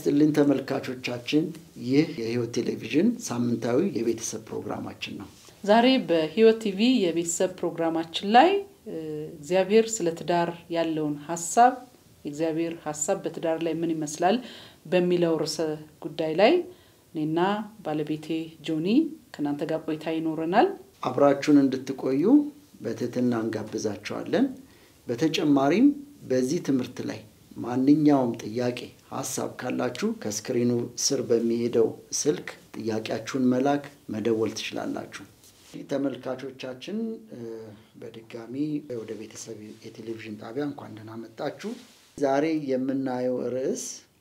ይስጥልን ተመልካቾቻችን፣ ይህ የሕይወት ቴሌቪዥን ሳምንታዊ የቤተሰብ ፕሮግራማችን ነው። ዛሬ በሕይወት ቲቪ የቤተሰብ ፕሮግራማችን ላይ እግዚአብሔር ስለ ትዳር ያለውን ሀሳብ የእግዚአብሔር ሀሳብ በትዳር ላይ ምን ይመስላል በሚለው ርዕሰ ጉዳይ ላይ እኔና ባለቤቴ ጆኒ ከእናንተ ጋር ቆይታ ይኖረናል። አብራችሁን እንድትቆዩ በትህትና እንጋብዛቸዋለን። በተጨማሪም በዚህ ትምህርት ላይ ማንኛውም ጥያቄ፣ ሀሳብ ካላችሁ ከስክሪኑ ስር በሚሄደው ስልክ ጥያቄያችሁን መላክ መደወል ትችላላችሁ። ተመልካቾቻችን በድጋሚ ወደ ቤተሰብ የቴሌቪዥን ጣቢያ እንኳን ደህና መጣችሁ። ዛሬ የምናየው ርዕስ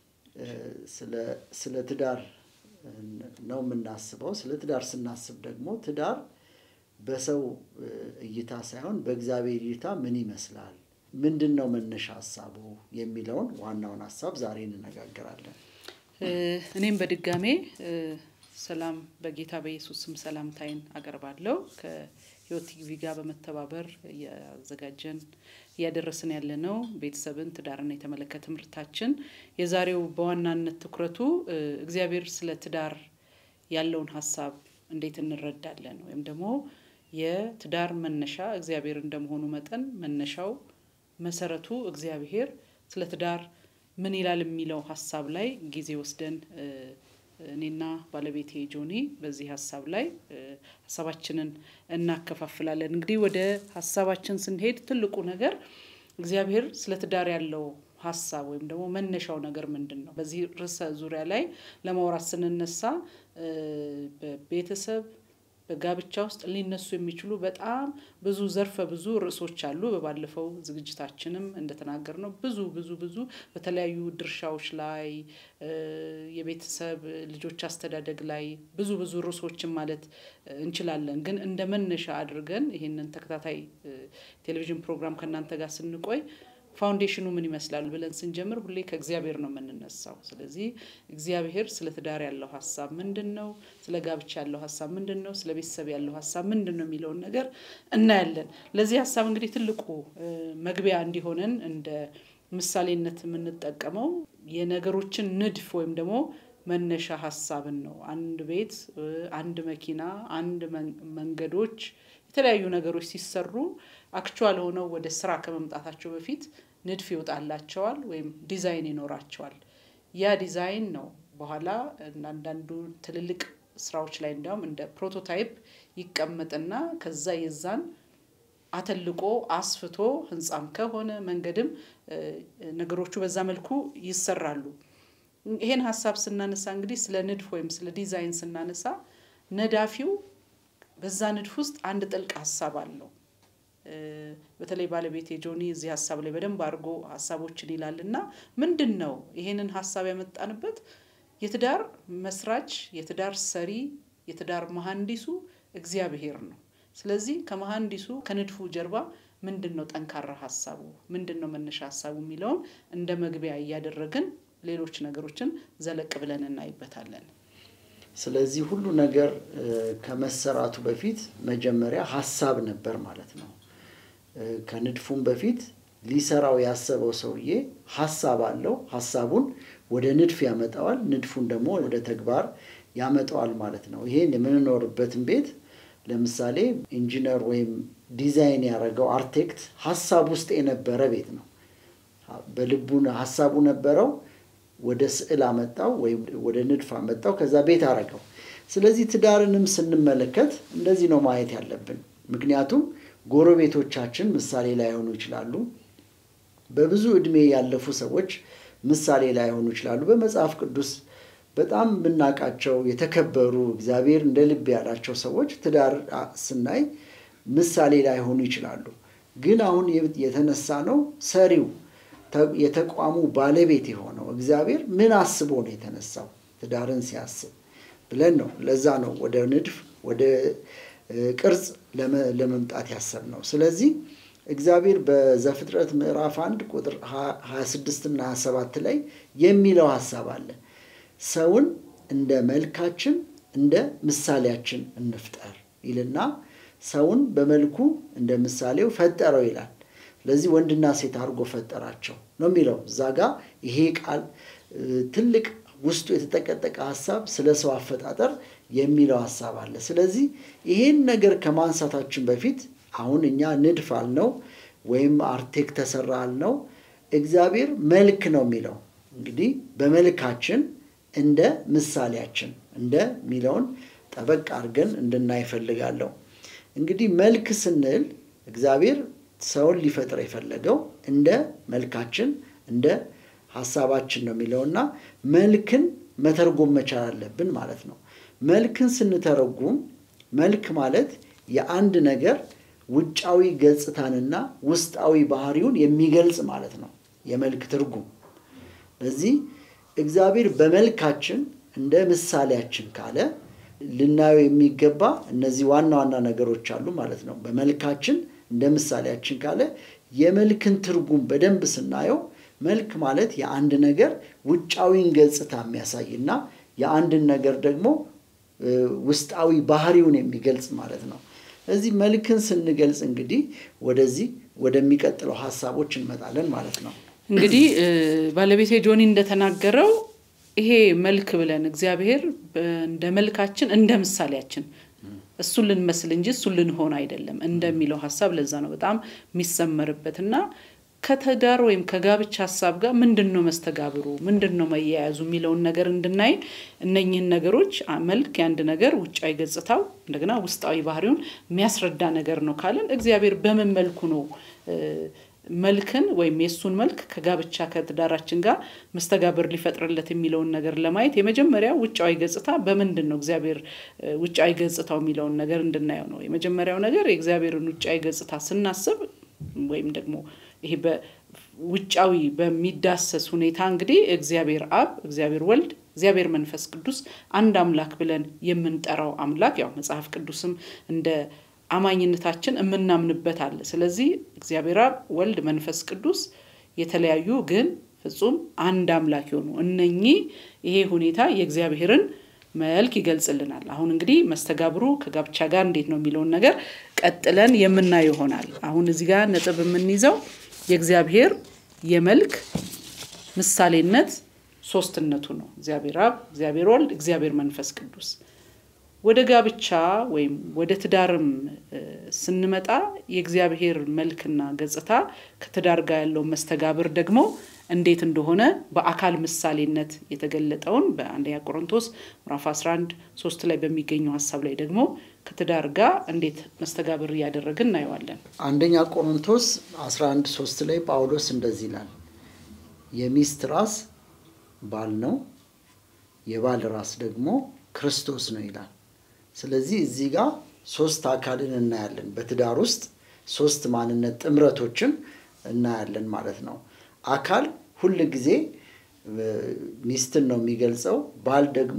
ስለ ትዳር ነው የምናስበው። ስለ ትዳር ስናስብ ደግሞ ትዳር በሰው እይታ ሳይሆን በእግዚአብሔር እይታ ምን ይመስላል፣ ምንድን ነው መነሻ ሀሳቡ የሚለውን ዋናውን ሀሳብ ዛሬ እንነጋገራለን። እኔም በድጋሜ ሰላም በጌታ በኢየሱስ ስም ሰላምታይን አቀርባለሁ። ከሕይወት ቲቪ ጋር በመተባበር እያዘጋጀን እያደረስን ያለ ነው ቤተሰብን ትዳርን የተመለከተ ትምህርታችን። የዛሬው በዋናነት ትኩረቱ እግዚአብሔር ስለ ትዳር ያለውን ሀሳብ እንዴት እንረዳለን ወይም ደግሞ የትዳር መነሻ እግዚአብሔር እንደመሆኑ መጠን መነሻው መሰረቱ እግዚአብሔር ስለ ትዳር ምን ይላል የሚለው ሀሳብ ላይ ጊዜ ወስደን እኔና ባለቤቴ ጆኒ በዚህ ሀሳብ ላይ ሀሳባችንን እናከፋፍላለን። እንግዲህ ወደ ሀሳባችን ስንሄድ ትልቁ ነገር እግዚአብሔር ስለ ትዳር ያለው ሀሳብ ወይም ደግሞ መነሻው ነገር ምንድን ነው? በዚህ ርዕሰ ዙሪያ ላይ ለማውራት ስንነሳ በቤተሰብ በጋብቻ ውስጥ ሊነሱ የሚችሉ በጣም ብዙ ዘርፈ ብዙ ርዕሶች አሉ። በባለፈው ዝግጅታችንም እንደተናገር ነው ብዙ ብዙ ብዙ በተለያዩ ድርሻዎች ላይ የቤተሰብ ልጆች አስተዳደግ ላይ ብዙ ብዙ ርዕሶችን ማለት እንችላለን። ግን እንደ መነሻ አድርገን ይህንን ተከታታይ ቴሌቪዥን ፕሮግራም ከእናንተ ጋር ስንቆይ ፋውንዴሽኑ ምን ይመስላል ብለን ስንጀምር ሁሌ ከእግዚአብሔር ነው የምንነሳው። ስለዚህ እግዚአብሔር ስለ ትዳር ያለው ሀሳብ ምንድን ነው? ስለ ጋብቻ ያለው ሀሳብ ምንድን ነው? ስለ ቤተሰብ ያለው ሀሳብ ምንድን ነው የሚለውን ነገር እናያለን። ለዚህ ሀሳብ እንግዲህ ትልቁ መግቢያ እንዲሆነን እንደ ምሳሌነት የምንጠቀመው የነገሮችን ንድፍ ወይም ደግሞ መነሻ ሀሳብን ነው። አንድ ቤት፣ አንድ መኪና፣ አንድ መንገዶች የተለያዩ ነገሮች ሲሰሩ አክቹዋል ሆነው ወደ ስራ ከመምጣታቸው በፊት ንድፍ ይወጣላቸዋል ወይም ዲዛይን ይኖራቸዋል። ያ ዲዛይን ነው በኋላ አንዳንዱ ትልልቅ ስራዎች ላይ እንዲያውም እንደ ፕሮቶታይፕ ይቀመጥና ከዛ የዛን አተልቆ አስፍቶ ህንፃም ከሆነ መንገድም ነገሮቹ በዛ መልኩ ይሰራሉ። ይሄን ሀሳብ ስናነሳ እንግዲህ ስለ ንድፍ ወይም ስለ ዲዛይን ስናነሳ ነዳፊው በዛ ንድፍ ውስጥ አንድ ጥልቅ ሀሳብ አለው። በተለይ ባለቤቴ ጆኒ እዚህ ሀሳብ ላይ በደንብ አድርጎ ሀሳቦችን ይላል እና ምንድን ነው ይሄንን ሀሳብ ያመጣንበት የትዳር መስራች፣ የትዳር ሰሪ፣ የትዳር መሀንዲሱ እግዚአብሔር ነው። ስለዚህ ከመሀንዲሱ ከንድፉ ጀርባ ምንድን ነው ጠንካራ ሀሳቡ፣ ምንድን ነው መነሻ ሀሳቡ የሚለውን እንደ መግቢያ እያደረግን ሌሎች ነገሮችን ዘለቅ ብለን እናይበታለን። ስለዚህ ሁሉ ነገር ከመሰራቱ በፊት መጀመሪያ ሀሳብ ነበር ማለት ነው። ከንድፉም በፊት ሊሰራው ያሰበው ሰውዬ ሀሳብ አለው። ሀሳቡን ወደ ንድፍ ያመጣዋል፣ ንድፉን ደግሞ ወደ ተግባር ያመጣዋል ማለት ነው። ይሄን የምንኖርበትን ቤት ለምሳሌ ኢንጂነር ወይም ዲዛይን ያደረገው አርቴክት ሀሳብ ውስጥ የነበረ ቤት ነው። በልቡ ሀሳቡ ነበረው ወደ ስዕል አመጣው ወይም ወደ ንድፍ አመጣው፣ ከዛ ቤት አረገው። ስለዚህ ትዳርንም ስንመለከት እንደዚህ ነው ማየት ያለብን። ምክንያቱም ጎረቤቶቻችን ምሳሌ ላይሆኑ ይችላሉ። በብዙ ዕድሜ ያለፉ ሰዎች ምሳሌ ላይሆኑ ይችላሉ። በመጽሐፍ ቅዱስ በጣም የምናውቃቸው የተከበሩ እግዚአብሔር እንደ ልብ ያላቸው ሰዎች ትዳር ስናይ ምሳሌ ላይሆኑ ይችላሉ። ግን አሁን የተነሳ ነው ሰሪው የተቋሙ ባለቤት የሆነው እግዚአብሔር ምን አስቦ ነው የተነሳው ትዳርን ሲያስብ ብለን ነው። ለዛ ነው ወደ ንድፍ ወደ ቅርጽ ለመምጣት ያሰብ ነው። ስለዚህ እግዚአብሔር በዘፍጥረት ምዕራፍ አንድ ቁጥር 26 እና 27 ላይ የሚለው ሀሳብ አለ። ሰውን እንደ መልካችን እንደ ምሳሌያችን እንፍጠር ይልና ሰውን በመልኩ እንደ ምሳሌው ፈጠረው ይላል። ስለዚህ ወንድና ሴት አድርጎ ፈጠራቸው ነው የሚለው እዛ ጋ ይሄ ቃል ትልቅ ውስጡ የተጠቀጠቀ ሀሳብ ስለ ሰው አፈጣጠር የሚለው ሀሳብ አለ። ስለዚህ ይሄን ነገር ከማንሳታችን በፊት አሁን እኛ ንድፍ አልነው ወይም አርቴክ ተሰራ አልነው፣ እግዚአብሔር መልክ ነው የሚለው እንግዲህ በመልካችን እንደ ምሳሌያችን እንደ ሚለውን ጠበቅ አድርገን እንድናይ እፈልጋለሁ። እንግዲህ መልክ ስንል እግዚአብሔር ሰውን ሊፈጥር የፈለገው እንደ መልካችን እንደ ሀሳባችን ነው የሚለውና መልክን መተርጎም መቻል አለብን ማለት ነው። መልክን ስንተረጉም መልክ ማለት የአንድ ነገር ውጫዊ ገጽታንና ውስጣዊ ባህሪውን የሚገልጽ ማለት ነው የመልክ ትርጉም። ለዚህ እግዚአብሔር በመልካችን እንደ ምሳሌያችን ካለ ልናየው የሚገባ እነዚህ ዋና ዋና ነገሮች አሉ ማለት ነው። በመልካችን እንደ ምሳሌያችን ካለ የመልክን ትርጉም በደንብ ስናየው መልክ ማለት የአንድ ነገር ውጫዊን ገጽታ የሚያሳይ እና የአንድን ነገር ደግሞ ውስጣዊ ባህሪውን የሚገልጽ ማለት ነው። እዚህ መልክን ስንገልጽ እንግዲህ ወደዚህ ወደሚቀጥለው ሀሳቦች እንመጣለን ማለት ነው። እንግዲህ ባለቤቴ ጆኒ እንደተናገረው ይሄ መልክ ብለን እግዚአብሔር እንደ መልካችን እንደ ምሳሌያችን እሱን ልንመስል እንጂ እሱን ልንሆን አይደለም እንደሚለው ሀሳብ ለዛ ነው በጣም የሚሰመርበት እና ከትዳር ወይም ከጋብቻ ሀሳብ ጋር ምንድን ነው መስተጋብሩ፣ ምንድን ነው መያያዙ የሚለውን ነገር እንድናይ እነኝህን ነገሮች መልክ የአንድ ነገር ውጫዊ ገጽታው እንደገና ውስጣዊ ባህሪውን የሚያስረዳ ነገር ነው ካለን እግዚአብሔር በምን መልኩ ነው መልክን ወይም የእሱን መልክ ከጋብቻ ከትዳራችን ጋር መስተጋብር ሊፈጥርለት የሚለውን ነገር ለማየት የመጀመሪያ ውጫዊ ገጽታ በምንድን ነው እግዚአብሔር ውጫዊ ገጽታው የሚለውን ነገር እንድናየው ነው። የመጀመሪያው ነገር የእግዚአብሔርን ውጫዊ ገጽታ ስናስብ ወይም ደግሞ ይሄ በውጫዊ በሚዳሰስ ሁኔታ እንግዲህ እግዚአብሔር አብ፣ እግዚአብሔር ወልድ፣ እግዚአብሔር መንፈስ ቅዱስ አንድ አምላክ ብለን የምንጠራው አምላክ ያው መጽሐፍ ቅዱስም እንደ አማኝነታችን የምናምንበት አለ። ስለዚህ እግዚአብሔር አብ፣ ወልድ፣ መንፈስ ቅዱስ የተለያዩ ግን ፍጹም አንድ አምላክ የሆኑ እነኚህ ይሄ ሁኔታ የእግዚአብሔርን መልክ ይገልጽልናል። አሁን እንግዲህ መስተጋብሩ ከጋብቻ ጋር እንዴት ነው የሚለውን ነገር ቀጥለን የምናየው ይሆናል። አሁን እዚህ ጋር ነጥብ የምንይዘው የእግዚአብሔር የመልክ ምሳሌነት ሶስትነቱ ነው። እግዚአብሔር አብ፣ እግዚአብሔር ወልድ፣ እግዚአብሔር መንፈስ ቅዱስ ወደ ጋብቻ ወይም ወደ ትዳርም ስንመጣ የእግዚአብሔር መልክና ገጽታ ከትዳር ጋር ያለው መስተጋብር ደግሞ እንዴት እንደሆነ በአካል ምሳሌነት የተገለጠውን በአንደኛ ቆሮንቶስ ምዕራፍ 11 ሶስት ላይ በሚገኘው ሀሳብ ላይ ደግሞ ከትዳር ጋር እንዴት መስተጋብር እያደረግን እናየዋለን። አንደኛ ቆሮንቶስ 11 ሶስት ላይ ጳውሎስ እንደዚህ ይላል፣ የሚስት ራስ ባል ነው፣ የባል ራስ ደግሞ ክርስቶስ ነው ይላል። ስለዚህ እዚህ ጋር ሶስት አካልን እናያለን። በትዳር ውስጥ ሶስት ማንነት ጥምረቶችን እናያለን ማለት ነው። አካል ሁል ጊዜ ሚስትን ነው የሚገልጸው። ባል ደግሞ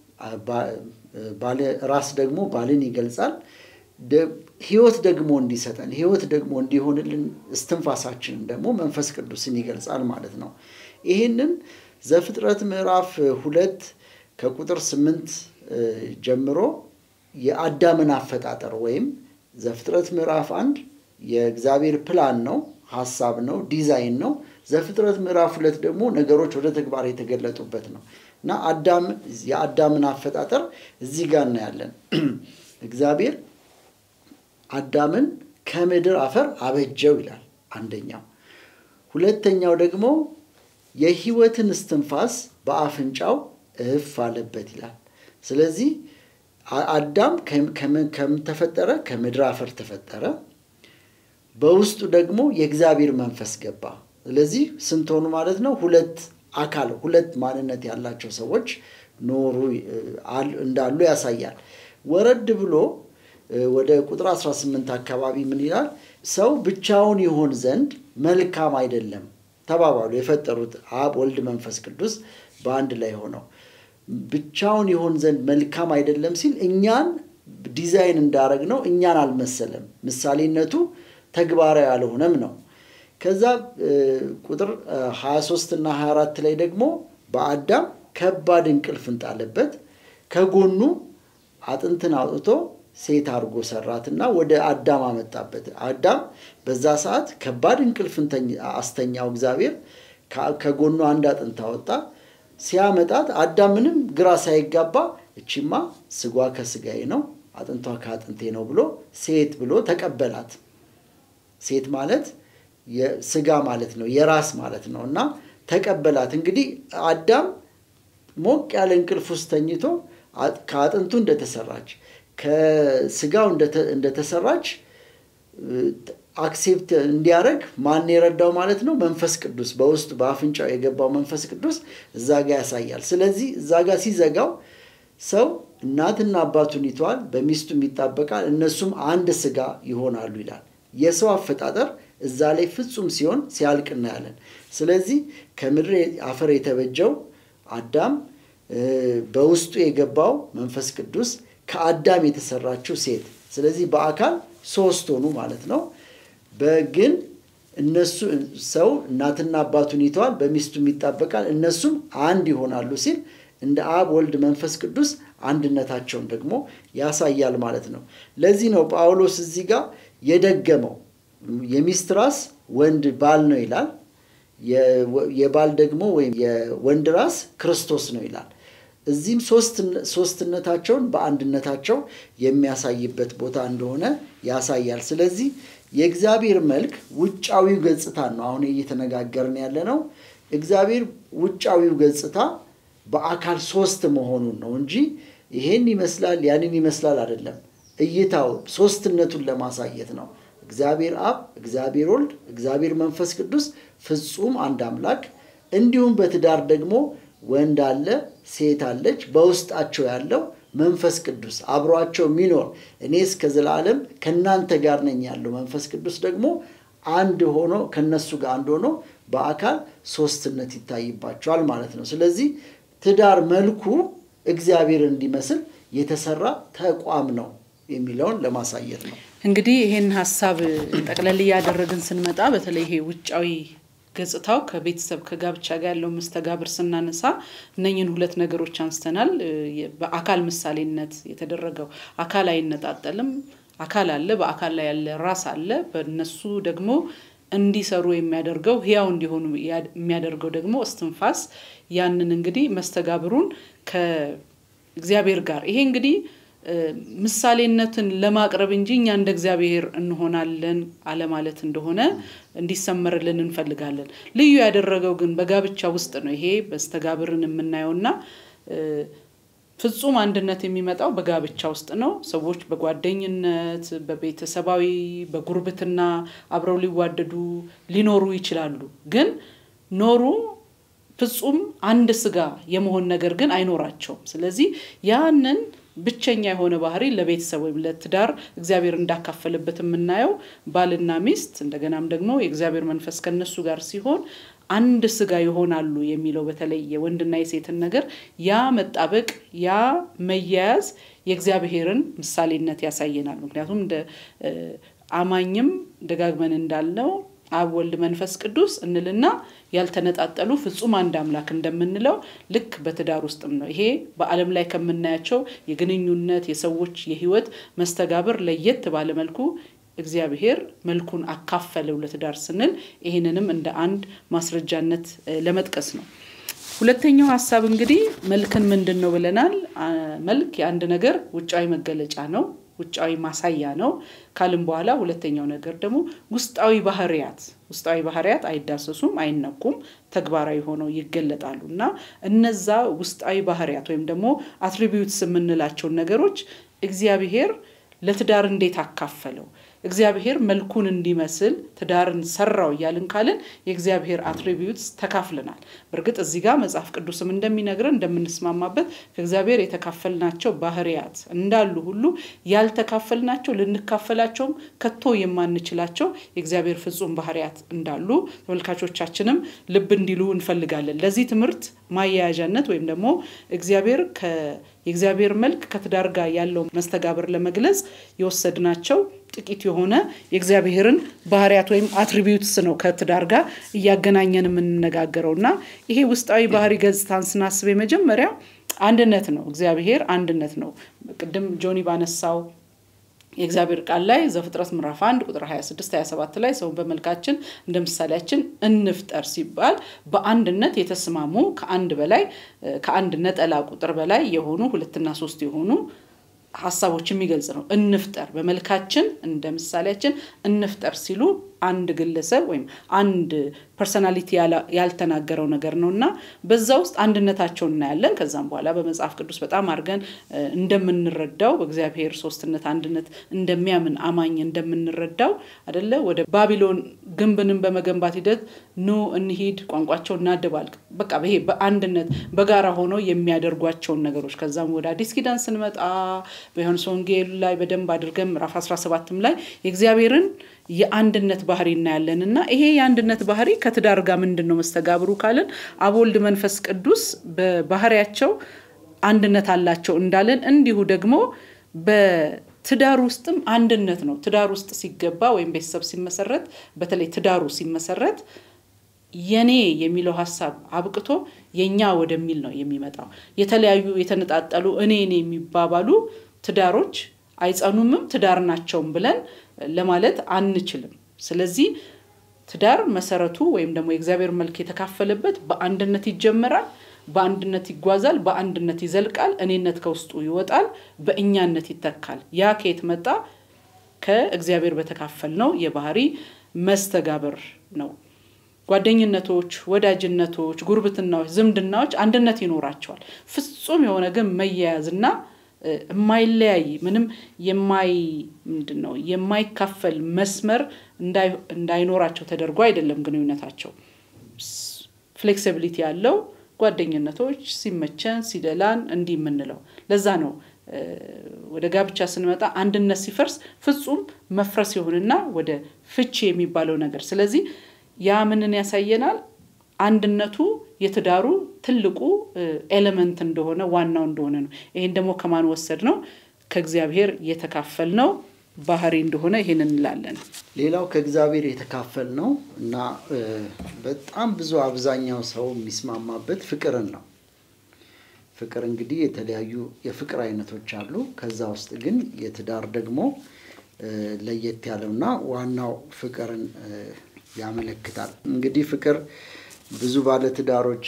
ራስ ደግሞ ባልን ይገልጻል። ህይወት ደግሞ እንዲሰጠን ህይወት ደግሞ እንዲሆንልን እስትንፋሳችንን ደግሞ መንፈስ ቅዱስን ይገልጻል ማለት ነው። ይህንን ዘፍጥረት ምዕራፍ ሁለት ከቁጥር ስምንት ጀምሮ የአዳምን አፈጣጠር ወይም ዘፍጥረት ምዕራፍ አንድ የእግዚአብሔር ፕላን ነው፣ ሀሳብ ነው፣ ዲዛይን ነው። ዘፍጥረት ምዕራፍ ሁለት ደግሞ ነገሮች ወደ ተግባር የተገለጡበት ነው እና አዳም የአዳምን አፈጣጠር እዚህ ጋር እናያለን። እግዚአብሔር አዳምን ከምድር አፈር አበጀው ይላል አንደኛው። ሁለተኛው ደግሞ የህይወትን እስትንፋስ በአፍንጫው እፍ አለበት ይላል። ስለዚህ አዳም ከምን ተፈጠረ? ከምድር አፈር ተፈጠረ። በውስጡ ደግሞ የእግዚአብሔር መንፈስ ገባ። ስለዚህ ስንት ሆኑ ማለት ነው? ሁለት አካል ሁለት ማንነት ያላቸው ሰዎች ኖሩ እንዳሉ ያሳያል። ወረድ ብሎ ወደ ቁጥር 18 አካባቢ ምን ይላል? ሰው ብቻውን ይሆን ዘንድ መልካም አይደለም ተባባሉ። የፈጠሩት አብ፣ ወልድ፣ መንፈስ ቅዱስ በአንድ ላይ ሆነው ብቻውን ይሆን ዘንድ መልካም አይደለም ሲል እኛን ዲዛይን እንዳረግ ነው እኛን አልመሰለም። ምሳሌነቱ ተግባራዊ አልሆነም ነው። ከዛ ቁጥር 23 እና 24 ላይ ደግሞ በአዳም ከባድ እንቅልፍ እንጣለበት፣ ከጎኑ አጥንትን አውጥቶ ሴት አድርጎ ሰራትና ወደ አዳም አመጣበት። አዳም በዛ ሰዓት ከባድ እንቅልፍን አስተኛው እግዚአብሔር። ከጎኑ አንድ አጥንት አወጣ። ሲያመጣት አዳም ምንም ግራ ሳይጋባ እቺማ ስጓ ከስጋዬ ነው አጥንቷ ከአጥንቴ ነው ብሎ ሴት ብሎ ተቀበላት። ሴት ማለት ስጋ ማለት ነው፣ የራስ ማለት ነው እና ተቀበላት። እንግዲህ አዳም ሞቅ ያለ እንቅልፍ ውስጥ ተኝቶ ከአጥንቱ እንደተሰራች ከስጋው እንደተሰራች አክሴፕት እንዲያደርግ ማን የረዳው ማለት ነው? መንፈስ ቅዱስ በውስጡ በአፍንጫው የገባው መንፈስ ቅዱስ እዛ ጋ ያሳያል። ስለዚህ እዛ ጋ ሲዘጋው ሰው እናትና አባቱን ይተዋል፣ በሚስቱም ይጣበቃል፣ እነሱም አንድ ስጋ ይሆናሉ ይላል። የሰው አፈጣጠር እዛ ላይ ፍጹም ሲሆን ሲያልቅ እናያለን። ስለዚህ ከምድር አፈር የተበጀው አዳም በውስጡ የገባው መንፈስ ቅዱስ ከአዳም የተሰራችው ሴት፣ ስለዚህ በአካል ሶስት ሆኑ ማለት ነው። በግን እነሱ ሰው እናትና አባቱን ይተዋል፣ በሚስቱም ይጣበቃል፣ እነሱም አንድ ይሆናሉ ሲል እንደ አብ ወልድ መንፈስ ቅዱስ አንድነታቸውን ደግሞ ያሳያል ማለት ነው። ለዚህ ነው ጳውሎስ እዚህ ጋር የደገመው የሚስት ራስ ወንድ ባል ነው ይላል። የባል ደግሞ ወይም የወንድ ራስ ክርስቶስ ነው ይላል። እዚህም ሶስትነታቸውን በአንድነታቸው የሚያሳይበት ቦታ እንደሆነ ያሳያል። ስለዚህ የእግዚአብሔር መልክ ውጫዊው ገጽታ ነው አሁን እየተነጋገርን ያለ ነው። እግዚአብሔር ውጫዊው ገጽታ በአካል ሶስት መሆኑን ነው እንጂ ይሄን ይመስላል ያንን ይመስላል አይደለም። እይታው ሶስትነቱን ለማሳየት ነው። እግዚአብሔር አብ፣ እግዚአብሔር ወልድ፣ እግዚአብሔር መንፈስ ቅዱስ ፍጹም አንድ አምላክ። እንዲሁም በትዳር ደግሞ ወንድ አለ፣ ሴት አለች። በውስጣቸው ያለው መንፈስ ቅዱስ አብሯቸው የሚኖር እኔ እስከ ዘላለም ከእናንተ ጋር ነኝ ያለው መንፈስ ቅዱስ ደግሞ አንድ ሆኖ ከነሱ ጋር አንድ ሆኖ በአካል ሶስትነት ይታይባቸዋል ማለት ነው። ስለዚህ ትዳር መልኩ እግዚአብሔር እንዲመስል የተሰራ ተቋም ነው የሚለውን ለማሳየት ነው። እንግዲህ ይሄን ሀሳብ ጠቅለል እያደረግን ስንመጣ በተለይ ይሄ ውጫዊ ገጽታው ከቤተሰብ ከጋብቻ ጋር ያለው መስተጋብር ስናነሳ እነኝን ሁለት ነገሮች አንስተናል። በአካል ምሳሌነት የተደረገው አካል አይነጣጠልም። አካል አለ፣ በአካል ላይ ያለ ራስ አለ። በእነሱ ደግሞ እንዲሰሩ የሚያደርገው ህያው እንዲሆኑ የሚያደርገው ደግሞ እስትንፋስ ያንን እንግዲህ መስተጋብሩን ከእግዚአብሔር ጋር ይሄ እንግዲህ ምሳሌነትን ለማቅረብ እንጂ እኛ እንደ እግዚአብሔር እንሆናለን አለማለት እንደሆነ እንዲሰመርልን እንፈልጋለን። ልዩ ያደረገው ግን በጋብቻ ውስጥ ነው። ይሄ መስተጋብርን የምናየውና ፍጹም አንድነት የሚመጣው በጋብቻ ውስጥ ነው። ሰዎች በጓደኝነት፣ በቤተሰባዊ፣ በጉርብትና አብረው ሊዋደዱ ሊኖሩ ይችላሉ። ግን ኖሩ ፍጹም አንድ ስጋ የመሆን ነገር ግን አይኖራቸውም። ስለዚህ ያንን ብቸኛ የሆነ ባህሪ ለቤተሰብ ወይም ለትዳር እግዚአብሔር እንዳካፈለበት የምናየው ባልና ሚስት እንደገናም ደግሞ የእግዚአብሔር መንፈስ ከነሱ ጋር ሲሆን አንድ ስጋ ይሆናሉ የሚለው በተለይ የወንድና የሴትን ነገር ያ መጣበቅ ያ መያያዝ የእግዚአብሔርን ምሳሌነት ያሳየናል። ምክንያቱም እንደ አማኝም ደጋግመን እንዳልነው አብ ወልድ መንፈስ ቅዱስ እንልና ያልተነጣጠሉ ፍጹም አንድ አምላክ እንደምንለው ልክ በትዳር ውስጥም ነው። ይሄ በዓለም ላይ ከምናያቸው የግንኙነት የሰዎች የህይወት መስተጋብር ለየት ባለ መልኩ እግዚአብሔር መልኩን አካፈለው ለትዳር ስንል ይህንንም እንደ አንድ ማስረጃነት ለመጥቀስ ነው። ሁለተኛው ሀሳብ እንግዲህ መልክን ምንድን ነው ብለናል። መልክ የአንድ ነገር ውጫዊ መገለጫ ነው፣ ውጫዊ ማሳያ ነው ካልን በኋላ ሁለተኛው ነገር ደግሞ ውስጣዊ ባህሪያት ውስጣዊ ባህሪያት አይዳሰሱም፣ አይነኩም፣ ተግባራዊ ሆነው ይገለጣሉ እና እነዛ ውስጣዊ ባህሪያት ወይም ደግሞ አትሪቢዩትስ የምንላቸውን ነገሮች እግዚአብሔር ለትዳር እንዴት አካፈለው እግዚአብሔር መልኩን እንዲመስል ትዳርን ሰራው እያልን ካልን የእግዚአብሔር አትሪቢዩትስ ተካፍለናል። በእርግጥ እዚህ ጋር መጽሐፍ ቅዱስም እንደሚነግረን እንደምንስማማበት ከእግዚአብሔር የተካፈልናቸው ባህሪያት እንዳሉ ሁሉ ያልተካፈልናቸው ልንካፈላቸውም ከቶ የማንችላቸው የእግዚአብሔር ፍጹም ባህሪያት እንዳሉ ተመልካቾቻችንም ልብ እንዲሉ እንፈልጋለን። ለዚህ ትምህርት ማያያዣነት ወይም ደግሞ እግዚአብሔር የእግዚአብሔር መልክ ከትዳር ጋር ያለው መስተጋብር ለመግለጽ የወሰድናቸው ጥቂት የሆነ የእግዚአብሔርን ባህሪያት ወይም አትሪቢዩትስ ነው ከትዳር ጋር እያገናኘን የምንነጋገረው እና ይሄ ውስጣዊ ባህሪ ገጽታን ስናስብ የመጀመሪያ አንድነት ነው። እግዚአብሔር አንድነት ነው። ቅድም ጆኒ ባነሳው የእግዚአብሔር ቃል ላይ ዘፍጥረት ምዕራፍ 1 ቁጥር 26 27 ላይ ሰውን በመልካችን እንደ ምሳሌያችን እንፍጠር ሲባል በአንድነት የተስማሙ ከአንድ በላይ ከአንድ ነጠላ ቁጥር በላይ የሆኑ ሁለትና ሶስት የሆኑ ሀሳቦች የሚገልጽ ነው። እንፍጠር በመልካችን እንደ ምሳሌያችን እንፍጠር ሲሉ አንድ ግለሰብ ወይም አንድ ፐርሰናሊቲ ያልተናገረው ነገር ነው እና በዛ ውስጥ አንድነታቸውን እናያለን። ከዛም በኋላ በመጽሐፍ ቅዱስ በጣም አድርገን እንደምንረዳው በእግዚአብሔር ሶስትነት አንድነት እንደሚያምን አማኝ እንደምንረዳው አደለ ወደ ባቢሎን ግንብንም በመገንባት ሂደት ኑ እንሂድ፣ ቋንቋቸው እናድባልቅ፣ በቃ ይሄ በአንድነት በጋራ ሆነው የሚያደርጓቸውን ነገሮች ከዛም ወደ አዲስ ኪዳን ስንመጣ በዮሐንስ ወንጌል ላይ በደንብ አድርገን ምዕራፍ 17ም ላይ የእግዚአብሔርን የአንድነት ባህሪ እናያለን እና ይሄ የአንድነት ባህሪ ከትዳር ጋር ምንድን ነው መስተጋብሩ ካለን አብ ወልድ መንፈስ ቅዱስ በባህሪያቸው አንድነት አላቸው እንዳለን እንዲሁ ደግሞ በትዳር ውስጥም አንድነት ነው። ትዳር ውስጥ ሲገባ ወይም ቤተሰብ ሲመሰረት በተለይ ትዳሩ ሲመሰረት የኔ የሚለው ሀሳብ አብቅቶ የኛ ወደሚል ነው የሚመጣው። የተለያዩ የተነጣጠሉ እኔ እኔ የሚባባሉ ትዳሮች አይጸኑምም ትዳር ናቸውም ብለን ለማለት አንችልም። ስለዚህ ትዳር መሰረቱ ወይም ደግሞ የእግዚአብሔር መልክ የተካፈለበት በአንድነት ይጀመራል፣ በአንድነት ይጓዛል፣ በአንድነት ይዘልቃል፣ እኔነት ከውስጡ ይወጣል፣ በእኛነት ይተካል። ያ ከየት መጣ? ከእግዚአብሔር በተካፈል ነው የባህሪ መስተጋብር ነው። ጓደኝነቶች፣ ወዳጅነቶች፣ ጉርብትናዎች፣ ዝምድናዎች አንድነት ይኖራቸዋል። ፍጹም የሆነ ግን መያያዝና የማይለያይ ምንም የማይ ምንድን ነው የማይካፈል መስመር እንዳይኖራቸው ተደርጎ አይደለም ግንኙነታቸው። ፍሌክሲቢሊቲ ያለው ጓደኝነቶች ሲመቸን ሲደላን እንዲህ የምንለው ለዛ ነው። ወደ ጋብቻ ስንመጣ አንድነት ሲፈርስ ፍጹም መፍረስ ይሆንና ወደ ፍቺ የሚባለው ነገር ስለዚህ ያ ምንን ያሳየናል? አንድነቱ የትዳሩ ትልቁ ኤሌመንት እንደሆነ ዋናው እንደሆነ ነው። ይሄን ደግሞ ከማን ወሰድ ነው? ከእግዚአብሔር የተካፈል ነው ባህሪ እንደሆነ ይሄን እንላለን። ሌላው ከእግዚአብሔር የተካፈል ነው እና በጣም ብዙ አብዛኛው ሰው የሚስማማበት ፍቅርን ነው። ፍቅር እንግዲህ የተለያዩ የፍቅር አይነቶች አሉ። ከዛ ውስጥ ግን የትዳር ደግሞ ለየት ያለውና ዋናው ፍቅርን ያመለክታል። እንግዲህ ፍቅር ብዙ ባለትዳሮች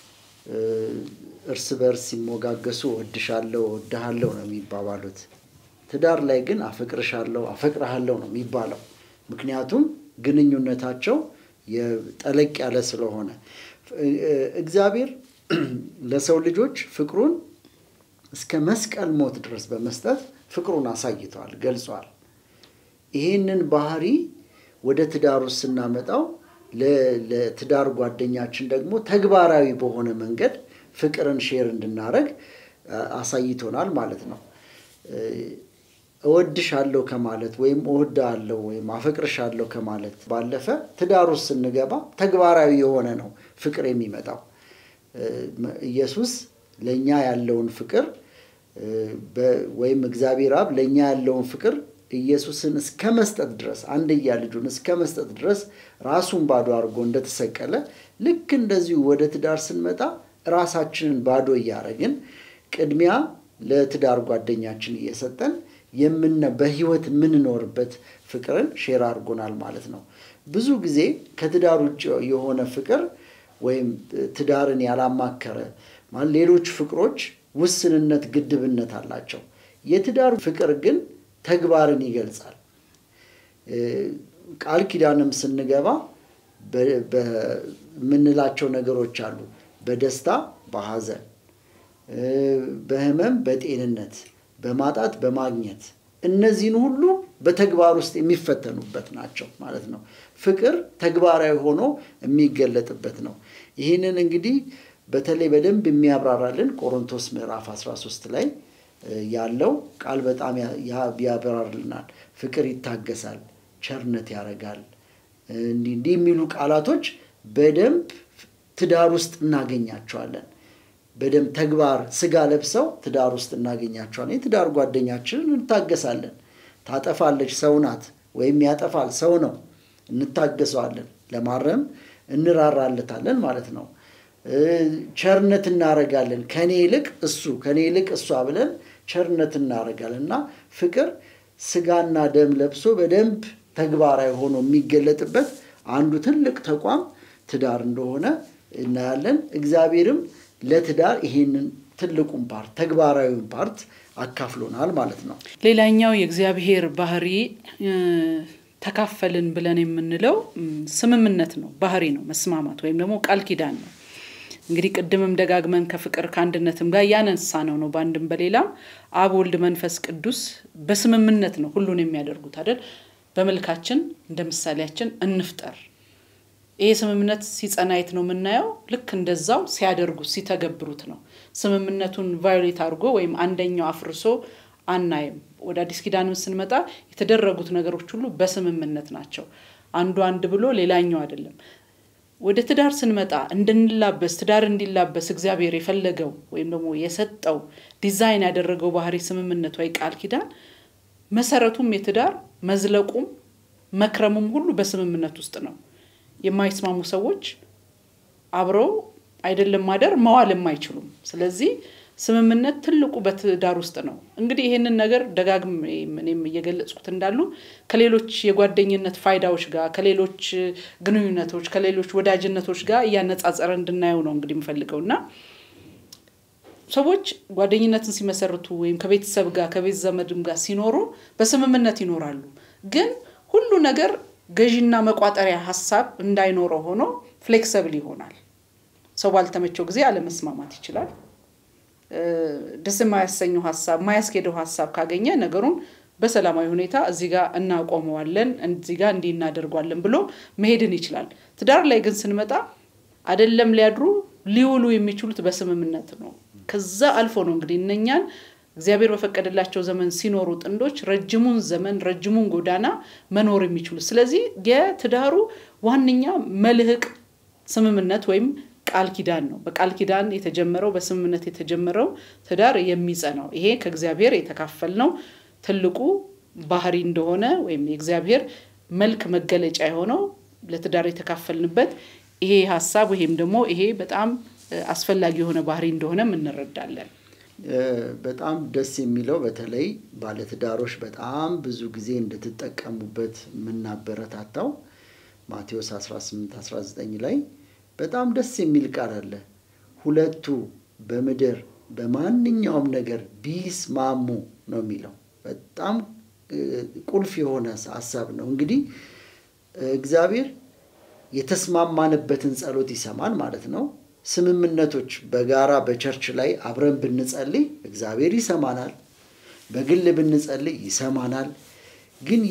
እርስ በርስ ሲሞጋገሱ እወድሻለሁ፣ እወድሃለሁ ነው የሚባባሉት። ትዳር ላይ ግን አፈቅርሻለሁ፣ አፈቅርሃለሁ ነው የሚባለው። ምክንያቱም ግንኙነታቸው ጠለቅ ያለ ስለሆነ እግዚአብሔር ለሰው ልጆች ፍቅሩን እስከ መስቀል ሞት ድረስ በመስጠት ፍቅሩን አሳይተዋል፣ ገልጿል። ይህንን ባህሪ ወደ ትዳር ውስጥ ስናመጣው ለትዳር ጓደኛችን ደግሞ ተግባራዊ በሆነ መንገድ ፍቅርን ሼር እንድናደረግ አሳይቶናል ማለት ነው። እወድሻለሁ ከማለት ወይም እወድሃለሁ ወይም አፈቅርሻለሁ ከማለት ባለፈ ትዳር ውስጥ ስንገባ ተግባራዊ የሆነ ነው ፍቅር የሚመጣው። ኢየሱስ ለእኛ ያለውን ፍቅር ወይም እግዚአብሔር አብ ለእኛ ያለውን ፍቅር ኢየሱስን እስከ መስጠት ድረስ አንድያ ልጁን እስከ መስጠት ድረስ ራሱን ባዶ አድርጎ እንደተሰቀለ ልክ እንደዚሁ ወደ ትዳር ስንመጣ ራሳችንን ባዶ እያደረግን ቅድሚያ ለትዳር ጓደኛችን እየሰጠን የምነ በህይወት የምንኖርበት ፍቅርን ሼር አድርጎናል ማለት ነው። ብዙ ጊዜ ከትዳር ውጭ የሆነ ፍቅር ወይም ትዳርን ያላማከረ ማለት ሌሎች ፍቅሮች ውስንነት፣ ግድብነት አላቸው። የትዳር ፍቅር ግን ተግባርን ይገልጻል። ቃል ኪዳንም ስንገባ በምንላቸው ነገሮች አሉ። በደስታ በሐዘን፣ በህመም በጤንነት፣ በማጣት በማግኘት እነዚህን ሁሉ በተግባር ውስጥ የሚፈተኑበት ናቸው ማለት ነው። ፍቅር ተግባራዊ ሆኖ የሚገለጥበት ነው። ይህንን እንግዲህ በተለይ በደንብ የሚያብራራልን ቆሮንቶስ ምዕራፍ 13 ላይ ያለው ቃል በጣም ያብራርልናል። ፍቅር ይታገሳል፣ ቸርነት ያደርጋል፣ እንዲህ እንዲህ የሚሉ ቃላቶች በደንብ ትዳር ውስጥ እናገኛቸዋለን። በደንብ ተግባር ስጋ ለብሰው ትዳር ውስጥ እናገኛቸዋለን። የትዳር ጓደኛችንን እንታገሳለን። ታጠፋለች፣ ሰው ናት፣ ወይም ያጠፋል፣ ሰው ነው። እንታገሰዋለን፣ ለማረም እንራራለታለን ማለት ነው። ቸርነት እናደርጋለን። ከኔ ይልቅ እሱ ከኔ ይልቅ እሷ ብለን ቸርነት እናደርጋለን እና ፍቅር ስጋና ደም ለብሶ በደንብ ተግባራዊ ሆኖ የሚገለጥበት አንዱ ትልቅ ተቋም ትዳር እንደሆነ እናያለን። እግዚአብሔርም ለትዳር ይሄንን ትልቁን ፓርት ተግባራዊውን ፓርት አካፍሎናል ማለት ነው። ሌላኛው የእግዚአብሔር ባህሪ ተካፈልን ብለን የምንለው ስምምነት ነው፣ ባህሪ ነው፣ መስማማት ወይም ደግሞ ቃል ኪዳን ነው። እንግዲህ ቅድምም ደጋግመን ከፍቅር ከአንድነትም ጋር ያነሳ ነው ነው በአንድም በሌላም አብ ወልድ መንፈስ ቅዱስ በስምምነት ነው ሁሉን የሚያደርጉት አይደል? በመልካችን እንደ ምሳሌያችን እንፍጠር። ይሄ ስምምነት ሲጸና የት ነው የምናየው? ልክ እንደዛው ሲያደርጉት ሲተገብሩት ነው። ስምምነቱን ቫዮሌት አድርጎ ወይም አንደኛው አፍርሶ አናይም። ወደ አዲስ ኪዳንም ስንመጣ የተደረጉት ነገሮች ሁሉ በስምምነት ናቸው። አንዱ አንድ ብሎ ሌላኛው አይደለም። ወደ ትዳር ስንመጣ እንድንላበስ ትዳር እንዲላበስ እግዚአብሔር የፈለገው ወይም ደግሞ የሰጠው ዲዛይን ያደረገው ባህሪ ስምምነት ወይ ቃል ኪዳን መሰረቱም የትዳር መዝለቁም መክረሙም ሁሉ በስምምነት ውስጥ ነው። የማይስማሙ ሰዎች አብረው አይደለም ማደር መዋልም አይችሉም። ስለዚህ ስምምነት ትልቁ በትዳር ውስጥ ነው። እንግዲህ ይህንን ነገር ደጋግም እኔም እየገለጽኩት እንዳሉ ከሌሎች የጓደኝነት ፋይዳዎች ጋር ከሌሎች ግንኙነቶች ከሌሎች ወዳጅነቶች ጋር እያነጻጸረ እንድናየው ነው እንግዲህ የምፈልገው እና ሰዎች ጓደኝነትን ሲመሰርቱ ወይም ከቤተሰብ ጋር ከቤት ዘመድም ጋር ሲኖሩ በስምምነት ይኖራሉ። ግን ሁሉ ነገር ገዢና መቋጠሪያ ሀሳብ እንዳይኖረው ሆኖ ፍሌክሰብል ይሆናል። ሰው ባልተመቸው ጊዜ አለመስማማት ይችላል። ደስ የማያሰኘው ሀሳብ የማያስኬደው ሀሳብ ካገኘ ነገሩን በሰላማዊ ሁኔታ እዚህ ጋር እናቆመዋለን፣ እዚህ ጋር እንዲህ እናደርጓለን ብሎ መሄድን ይችላል። ትዳር ላይ ግን ስንመጣ አይደለም ሊያድሩ ሊውሉ የሚችሉት በስምምነት ነው። ከዛ አልፎ ነው እንግዲህ እነኛን እግዚአብሔር በፈቀደላቸው ዘመን ሲኖሩ ጥንዶች ረጅሙን ዘመን ረጅሙን ጎዳና መኖር የሚችሉት። ስለዚህ የትዳሩ ዋነኛ መልህቅ ስምምነት ወይም ቃል ኪዳን ነው። በቃል ኪዳን የተጀመረው በስምምነት የተጀመረው ትዳር የሚጸናው ይሄ ከእግዚአብሔር የተካፈልነው ትልቁ ባህሪ እንደሆነ ወይም የእግዚአብሔር መልክ መገለጫ የሆነው ለትዳር የተካፈልንበት ይሄ ሀሳብ ወይም ደግሞ ይሄ በጣም አስፈላጊ የሆነ ባህሪ እንደሆነም እንረዳለን። በጣም ደስ የሚለው በተለይ ባለትዳሮች በጣም ብዙ ጊዜ እንድትጠቀሙበት የምናበረታታው ማቴዎስ 18 19 ላይ በጣም ደስ የሚል ቃል አለ። ሁለቱ በምድር በማንኛውም ነገር ቢስማሙ ነው የሚለው። በጣም ቁልፍ የሆነ ሀሳብ ነው። እንግዲህ እግዚአብሔር የተስማማንበትን ጸሎት ይሰማል ማለት ነው። ስምምነቶች በጋራ በቸርች ላይ አብረን ብንጸልይ እግዚአብሔር ይሰማናል። በግል ብንጸልይ ይሰማናል። ግን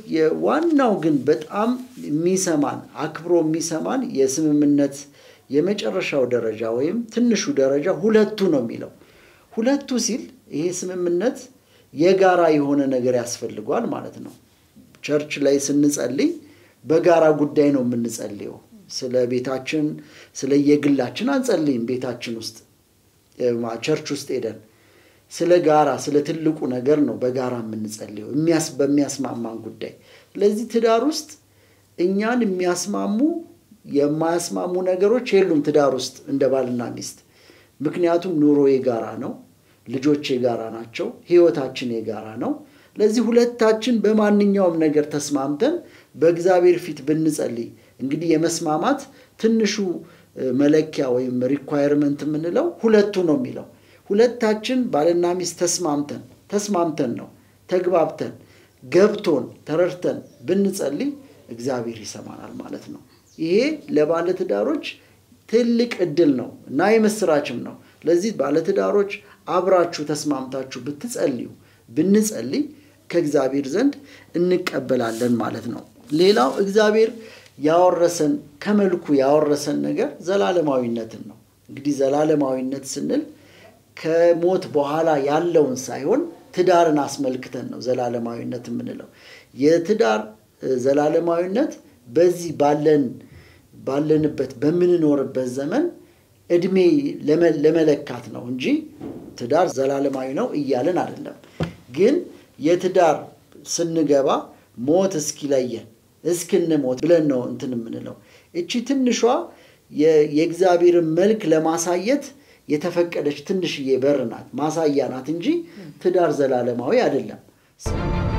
የዋናው ግን በጣም የሚሰማን አክብሮ የሚሰማን የስምምነት የመጨረሻው ደረጃ ወይም ትንሹ ደረጃ ሁለቱ ነው የሚለው። ሁለቱ ሲል ይሄ ስምምነት የጋራ የሆነ ነገር ያስፈልጓል ማለት ነው። ቸርች ላይ ስንጸልይ በጋራ ጉዳይ ነው የምንጸልየው። ስለ ቤታችን ስለ የግላችን አንጸልይም። ቤታችን ውስጥ ቸርች ውስጥ ሄደን ስለ ጋራ ስለ ትልቁ ነገር ነው በጋራ የምንጸልየው በሚያስማማን ጉዳይ። ስለዚህ ትዳር ውስጥ እኛን የሚያስማሙ የማያስማሙ ነገሮች የሉም ትዳር ውስጥ እንደ ባልና ሚስት። ምክንያቱም ኑሮ የጋራ ነው፣ ልጆች የጋራ ናቸው፣ ህይወታችን የጋራ ነው። ለዚህ ሁለታችን በማንኛውም ነገር ተስማምተን በእግዚአብሔር ፊት ብንጸልይ እንግዲህ የመስማማት ትንሹ መለኪያ ወይም ሪኳየርመንት የምንለው ሁለቱ ነው የሚለው ሁለታችን ባልና ሚስት ተስማምተን ተስማምተን ነው ተግባብተን ገብቶን ተረድተን ብንጸልይ እግዚአብሔር ይሰማናል ማለት ነው። ይሄ ለባለትዳሮች ትልቅ እድል ነው እና የምስራችም ነው። ለዚህ ባለትዳሮች አብራችሁ ተስማምታችሁ ብትጸልዩ ብንጸልይ ከእግዚአብሔር ዘንድ እንቀበላለን ማለት ነው። ሌላው እግዚአብሔር ያወረሰን ከመልኩ ያወረሰን ነገር ዘላለማዊነትን ነው። እንግዲህ ዘላለማዊነት ስንል ከሞት በኋላ ያለውን ሳይሆን ትዳርን አስመልክተን ነው ዘላለማዊነት የምንለው። የትዳር ዘላለማዊነት በዚህ ባለን ባለንበት በምንኖርበት ዘመን እድሜ ለመለካት ነው እንጂ ትዳር ዘላለማዊ ነው እያልን አይደለም። ግን የትዳር ስንገባ ሞት እስኪለየን እስክንሞት ብለን ነው እንትን የምንለው። እቺ ትንሿ የእግዚአብሔርን መልክ ለማሳየት የተፈቀደች ትንሽዬ በር ናት፣ ማሳያ ናት እንጂ ትዳር ዘላለማዊ አይደለም።